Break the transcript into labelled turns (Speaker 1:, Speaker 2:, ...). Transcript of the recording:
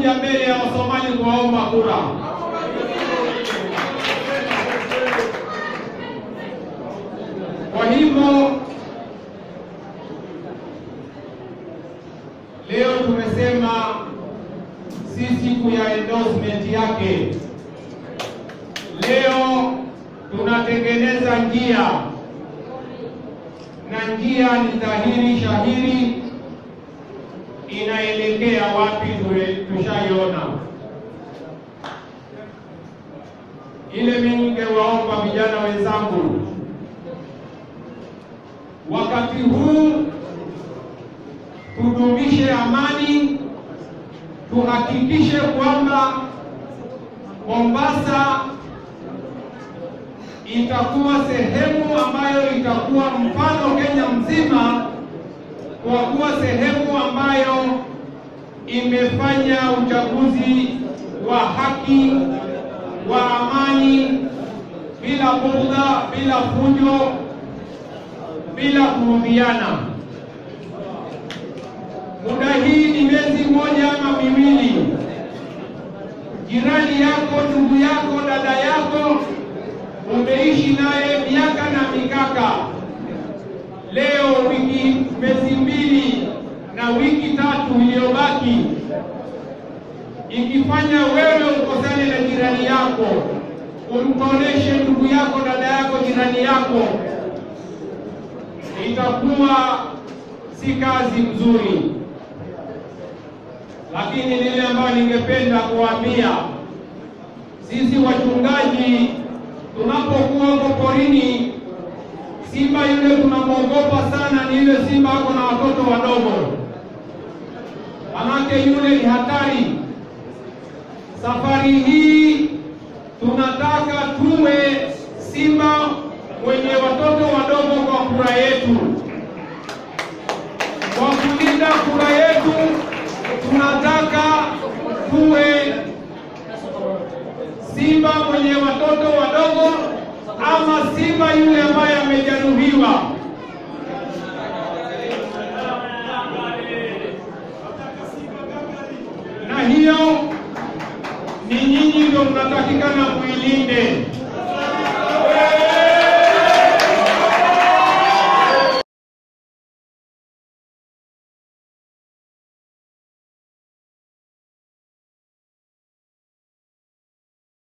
Speaker 1: kuja mbele ya Wasomali kuwaomba kura. Kwa hivyo leo tumesema si siku ya endorsement yake. Leo tunatengeneza njia na njia ni dhahiri shahiri inaelekea wapi tule- tushaiona. Ile mimi ningewaomba vijana wenzangu, wakati huu tudumishe amani, tuhakikishe kwamba Mombasa itakuwa sehemu ambayo itakuwa mfano Kenya mzima kwa kuwa sehemu ambayo imefanya uchaguzi wa haki wa amani, bila bughudha, bila fujo, bila kuudhiana. Muda hii ni miezi moja ama miwili, jirani yako, ndugu yako, dada yako umeishi naye miaka na mikaka leo wiki miezi mbili na wiki tatu iliyobaki, ikifanya wewe ukosane na jirani yako, umtoneshe ndugu yako, dada yako, jirani yako, itakuwa si kazi nzuri. Lakini lile ambayo ningependa kuwaambia sisi wachungaji, tunapokuwa huko porini simba yule tunamwogopa sana ni yule simba ako na watoto wadogo, manake yule ni hatari. Safari hii tunataka tuwe simba wenye watoto wadogo kwa kura yetu. Kwa kulinda kura yetu, tunataka tuwe simba mwenye watoto wadogo ama simba yule ambaye amejeruhiwa. Na hiyo ni nyinyi ndio mnatakikana muilinde.